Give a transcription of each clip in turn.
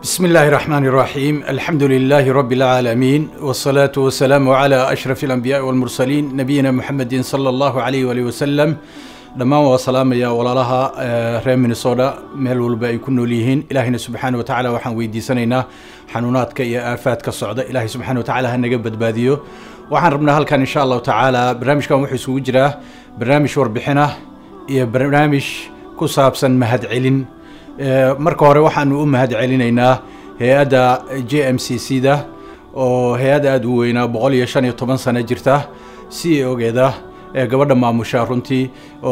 بسم الله الرحمن الرحيم الحمد لله رب العالمين والصلاة والسلام على أشرف الأنبياء والمرسلين نبينا محمد صلى الله عليه وآله وسلم dhammaan waa salaamaya walaalaha reer minnesota meel walba ay ku nool yihiin ilaahayna subxaana wa tacaala waxaan weydiisanaynaa xanuunaadka iyo aafaadka socda ilaahay subxana wa tacaala ha naga badbaadiyo waxaan rabnaa halkan insha allahu tacaala barnaamijkan wuxuu isugu jiraa barnaamij warbixinah iyo barnaamij ku saabsan mahadcelin marka hore waxaanu u mahadcelinaynaa hay-adda j m c c da oo hay-adda aada u weynaa boqol iyo shan iyo toban sano jirta si ogeeda ee gabadha maamusha runtii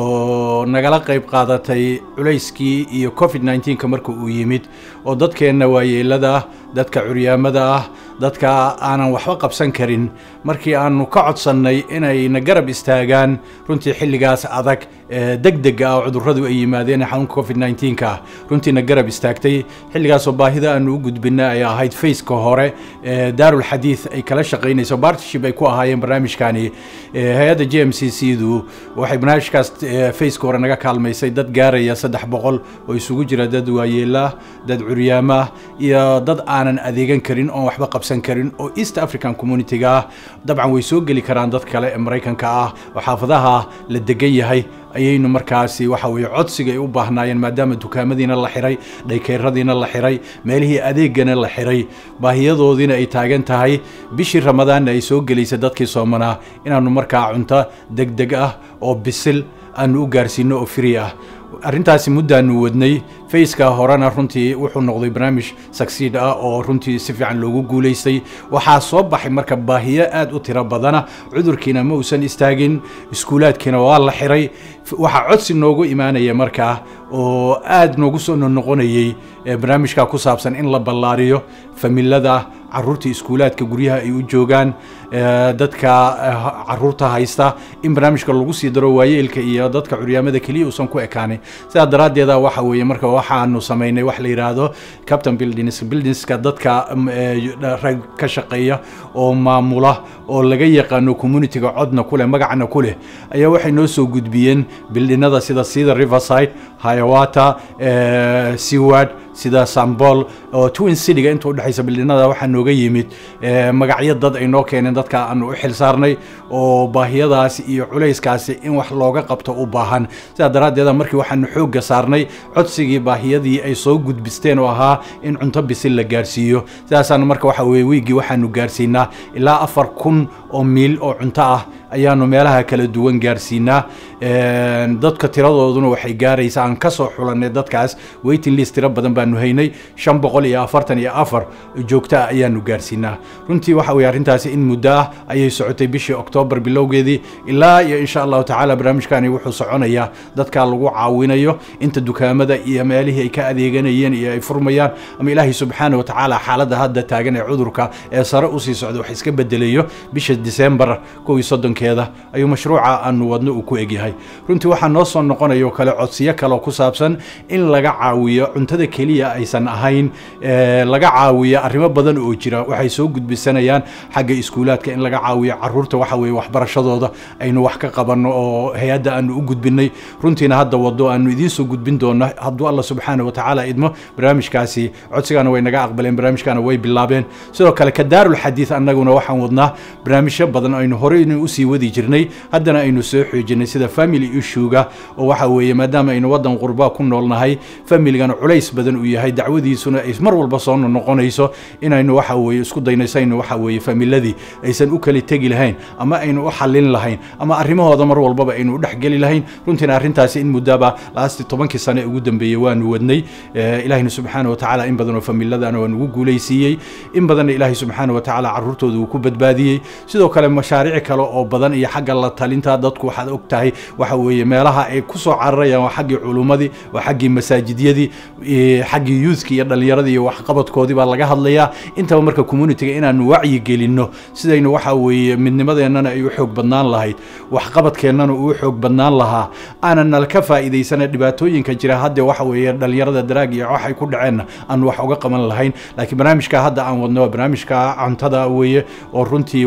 oo nagala qayb qaadatay culayskii iyo covid nneteen-ka marka uu yimid oo dadkeenna waayeelada ah dadka curyaamada ah dadka aanan waxba qabsan karin markii aanu ka codsannay inayna garab istaagaan runtii xilligaas adag ee deg dega ah oo cudurradu ay yimaadeen xanuunka covid nneteen-ka ah runtiina garab istaagtay xilligaasoo baahida aanu u gudbinay ay ahayd faceka hore ee daarul xadiid ay kala shaqaynayso bartiship ay ku ahaayeen barnaamijkani hay-adda j m c c du waxay barnaamijkaas faceka hore naga kaalmaysay dad gaaraya saddex boqol oo isugu jira dad waayeelah dad curyaamaah iyo dad aanan adeegan karin oon waxba qabsan karin oo east african community-ga ah dabcan way soo geli karaan dad kale ee maraykanka ah oo xaafadaha la degan yahay ayaynu markaasi waxa weeye codsiga ay u baahnaayeen maadaama dukaamadiina la xiray dhaykeyradiina la xiray meelihii adeegana la xiray baahiyadoodiina ay taagan tahay bishii ramadaanna ay soo gelaysa dadkii soomanaa inaannu markaa cunto deg deg ah oo bisil aanu u gaarsiino oo free ah arrintaasi muddaanu wadnay faceka horena runtii wuxuu noqday barnaamij succeed ah oo runtii si fiican loogu guulaystay waxaa soo baxay marka baahiyo aad u tiro badana cudurkiina ma uusan istaagin iskuulaadkiina waa la xiray waxaa codsi noogu imaanaya markaa oo aad noogu soo noqonayey barnaamijka ku saabsan in la ballaariyo familada caruurta iskuulaadka guryaha ay u joogaan dadka caruurta haysta in barnaamijka lagu sii daro waayeelka iyo dadka curyaamada keliya uusan ku ekaanin sidaa daraaddeeda waxa weeye marka waxaanu samaynay wax la yidhaahdo captain buildings buildingska dadka rag ka shaqeeya oo maamula oo laga yaqaano communitiga codna kuleh magacna ku leh ayaa waxay noo soo gudbiyeen bildhinada sida sida riverside hayawata seward sida sambol oo twin cityga inta udhexaysa bildhinada waxaa nooga yimid magacyo dad ay noo keeneen dadka aanu u xil saarnay oo baahiyadaasi iyo culayskaasi in wax looga qabto u baahan sidaa daraaddeeda markii waxaanu xoogga saarnay codsigii baahiyadii ay soo gudbisteen oo ahaa in cunto bisil la gaarsiiyo sidaasaanu marka waxa weye wiiggii waxaanu gaarsiinaa ilaa afar kun oo miil oo cunto ah ayaanu meelaha kala duwan gaarsiinaa dadka tiradooduna waxay gaaraysa aan kasoo xulanay dadkaas waiting list tiro badan baanu haynay shan boqol iyo afartan iyo afar joogto ah ayaanu gaarsiinaa runtii waxa weye arrintaasi in muddo ah ayay socotay bishii oktoobar bilowgeedii ilaa iyo insha allahu tacaala barnaamijkani wuxuu soconayaa dadka lagu caawinayo inta dukaamada iyo meelihii ay ka adeeganayeen iyo ay furmayaan ama ilaahay subxaana wa tacaala xaaladda hadda taagan ee cudurka ee sare usii socda wax iska bedelayo bisha disembar kow iyo soddonkeeda ayuu mashruuca aanu wadno uu ku egyahay runtii waxaa noo soo noqonayo kale codsiyo kale ku saabsan in laga caawiyo cuntada keliya aysan ahayn laga caawiyo arrimo badan oo jira waxay soo gudbisanayaan xagga iskuulaadka in laga caawiyo caruurta waxa weye waxbarashadooda aynu wax ka qabanno oo hay-adda aanu u gudbinay runtiina hadda wado aanu idiin soo gudbin doono hadduu alla subxaana wa tacaala idmo barnaamijkaasi codsigaana way naga aqbaleen barnaamijkaana way bilaabeen sidoo kale ka daarul xadiid annaguna waxaan wadnaa barnaamijyo badan aynu horeynu usii wadi jirnay haddana aynu soo xoojinay sida family issuega oo waxa weeye maadaama aynu waddan qurbaa ku noolnahay familigana culays badan uu yahay dacwadiisuna ay mar walba soo noqonayso inaynu waxa weeye isku daynayso waxa weeye familadii aysan u kala tegi lahayn ama aynu u xallin lahayn ama arrimahooda mar walbaba aynu u dhexgeli lahayn runtiina arrintaasi in muddaba laasti tobankii sane ugu dambeeyey waanu wadnay ilaahina subxaana wa tacaala in badanoo familadana waa nugu guulaysiiyey in badanna ilaahay subxaana wa tacaala carruurtooda uu ku badbaadiyey sidoo kale mashaariic kale oo badan iyo xagga la talinta dadku waxaad og tahay waxa weeye meelaha ay ku soo cararayaan waa xaggii culummadii waa xaggii masaajidyadii xaggii youthki iyo dhallinyaradii iyo waxqabadkoodii baa laga hadlayaa intaba marka communitiga inaanu wacyi gelinno sidaynu waxa weeye midnimadeennana ay u xoog badnaan lahayd waxqabadkeennana uu xoog badnaan lahaa aanan nala ka faa'iidaysana dhibaatooyinka jira hadda waxa weeye dhallinyarada daraag iyo waxay ku dhaceenna aanu wax uga qaban lahayn laakiin barnaamijka hadda aan wadno waa barnaamijka cuntada weeye oo runtii waxa weeye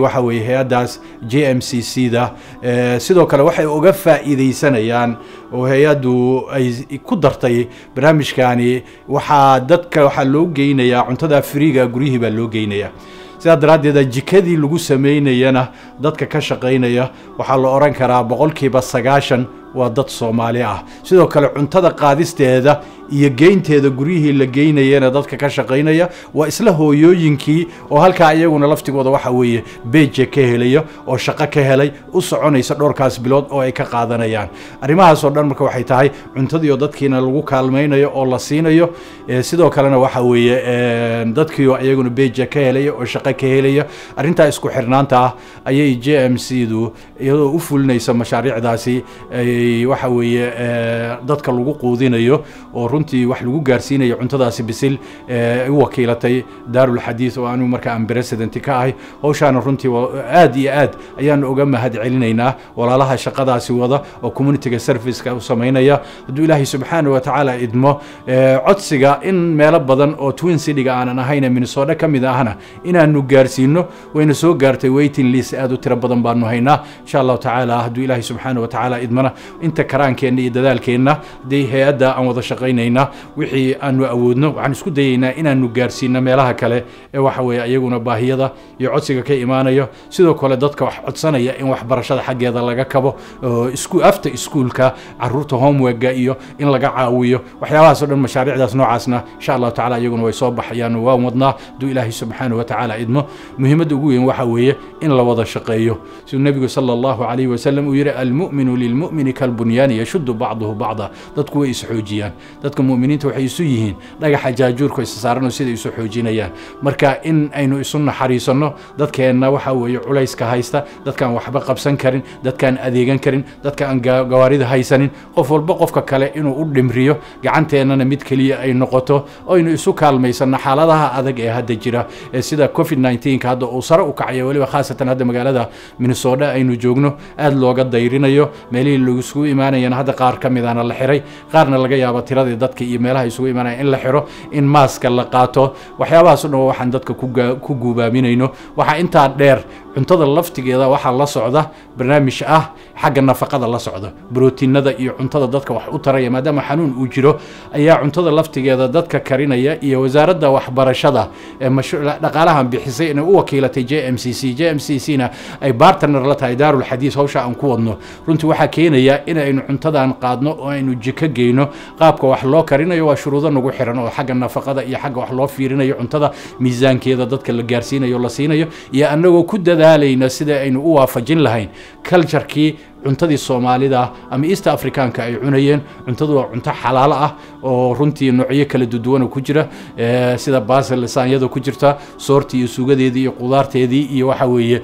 hay-addaas j m c c da sidoo kale waxay uga faa'iidaysanayaan oo hay-addu ay ku dartay barnaamijkani waxaa dadka waxaa loo geynayaa cuntada friiga guryihii baa loo geynayaa sidaa daraaddeed jikadii lagu samaynayana dadka ka shaqaynaya waxaa la odhan karaa boqolkiiba sagaashan waa dad soomaali ah sidoo kale cuntada qaadisteeda iyo geynteeda guryihii la geynayana dadka ka shaqaynaya waa isla hooyooyinkii oo halkaa iyaguna laftigooda waxa weeye beje ka helaya oo shaqo ka helay u soconaysa dhowrkaas bilood oo ay ka qaadanayaan arrimahaasoo dhan marka waxay tahay cuntadiioo dadkiina lagu kaalmaynayo oo la siinayo sidoo kalena waxa weeye dadkiioo iyaguna beje ka helaya oo shaqo ka helaya arrintaa isku xirnaanta ah ayay j m c du iyadoo u fulinaysa mashaariicdaasi waxa weeye dadka lagu quudinayo oo runtii wax lagu gaarsiinayo cuntadaasi bisil u wakiilatay daarulxadiid oo anigu marka aan president ka ahay howshaana runtii aad iyo aad ayaanu uga mahad celinaynaa walaalaha shaqadaasi wada oo communitiga serviceka u samaynaya hadduu ilaahay subxaana wa tacaala idmo codsiga in meelo badan oo twin cityga aanan ahayne minnesota ka mid ahna inaanu gaarsiino wayna soo gaartay waiting list aad u tiro badan baanu haynaa insha allahu tacaala hadduu ilaahay subxaana wa tacaala idmana inta karaankeenna iyo dadaalkeenna haddii hay-adda aan wada shaqaynaynaa wixii aanu awoodno waxaan isku dayaynaa inaanu gaarsiino meelaha kale ee waxa weeye iyaguna baahiyada iyo codsiga ka imaanayo sidoo kale dadka wax codsanaya in waxbarashada xaggeeda laga kabo isku afta iskuulka caruurta homeworka iyo in laga caawiyo waxyaabahaasoo dhan mashaariicdaas noocaasna insha allahu tacala iyaguna way soo baxayaan waan wadnaa hadduu ilaahay subxaanahu wa tacaala idmo muhiimadda ugu weyn waxa weeye in la wada shaqeeyo siduu nebigu sala allahu calayhi wasalam uu yidhi almu'minu lilmu'mini kalbunyaani yashuddu bacduhu bacda dadku way isxoojiyaan dadka mu'miniinta waxay isu yihiin dhagaxa jaajuurka isa saaranoo sida isu xoojinayaan marka in aynu isu naxariisanno dadkeenna waxa weeye culayska haysta dadkaan waxba qabsan karin dadkaan adeegan karin dadka aan gawaarida haysanin qof walba qofka kale inuu u dhimriyo gacanteennana mid keliya ay noqoto aynu isu kaalmaysanno xaaladaha adag ee hadda jira ee sida covid 19 hadda uu sare u kacayo weliba khaasatan hadda magaalada minnesota aynu joogno aad looga dayrinayo meelihii lagusugu imaanayana hadda qaar ka midana la xiray qaarna laga yaabo tiradii dadka iyo meelaha isugu imaanaya in la xiro in maaska la qaato waxyaabahaas o dhan waxaan dadka ku guubaaminayno waxaa intaa dheer cuntada laftigeeda waxaa la socda barnaamij ah xagga nafaqada la socda brotiinada iyo cuntada dadka wax u taraya maadaama xanuun uu jiro ayaa cuntada laftigeeda dadka karinaya iyo wasaaradda waxbarashada ee dhaqaalahan bixisay inay u wakiilatay j m c c j m c c na ay bartner la tahay daarulxadiis hawsha aan ku wadno runtii waxaa keenaya inaynu cuntadan qaadno oo aynu jiko geyno qaabka wax loo karinayo waa shuruudo nagu xiran oo xagga nafaqada iyo xagga wax loo fiirinayo cuntada miisaankeeda dadka la gaarsiinayo la siinayo iyo annagoo ku dadaalayna sida aynu u waafajin lahayn culturekii cuntadii soomaalida ama east africaanka ay cunayeen cuntadu waa cunto xalaalo ah oo runtii noocyo kala duduwana ku jira sida basil lisaanyada ku jirta soortii iyo suugadeedii iyo qudaarteedii iyo waxa weeye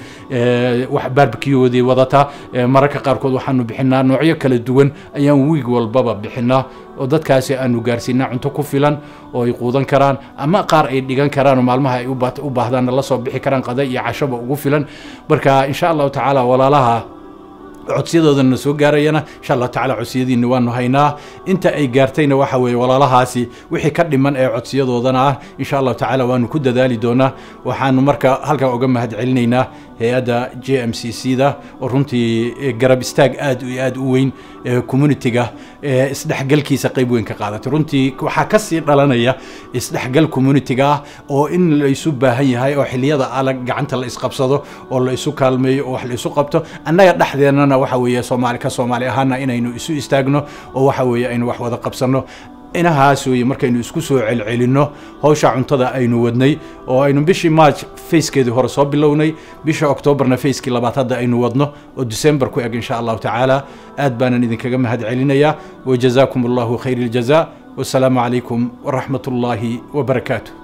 wax barbecueoodii wadata mararka qaarkood waxaanu bixinaa noocyo kala duwan ayaan wiig walbaba bixinaa oo dadkaasi aanu gaarsiinaa cunto ku filan oo ay quudan karaan ama qaar ay dhigan karaan oo maalmaha ay u baahdaanna la soo bixi karaan qada iyo cashaba ugu filan marka insha allahu tacaala walaalaha codsiyadoodana soo gaarayana insha allahu tacala codsiyadiina waanu haynaa inta ay gaartayna waxa weeye walaalahaasi wixii ka dhiman ee codsiyadoodana ah insha allahu tacaala waanu ku dadaali doonaa waxaanu marka halkan uga mahad celinaynaa hay-adda j m c c da oo runtii garab istaag aad iyo aad u weyn communitiga isdhexgalkiisa qayb weyn ka qaadatay runtii waxaa kasii dhalanaya isdhexgal communitiga ah oo in la isu baahan yahay oo xiliyada alag gacanta la isqabsado oo la isu kaalmeeyo oo wax la isu qabto annaga dhexdeennana waxa weeye soomaali ka soomaali ahaana inaynu isu istaagno oo waxa weeye aynu wax wada qabsanno inahaas weeye markaynu isku soo celcelinno hawsha cuntada aynu wadnay oo aynu bishii march facekeedii hore soo bilownay bisha octoobarna facekii labaad hadda aynu wadno oo december ku eg insha allahu tacaala aad baanan idinkaga mahad celinayaa wajazaakum allahu khayr iljaza wasalaamu calaykum waraxmat ullaahi wabarakaatu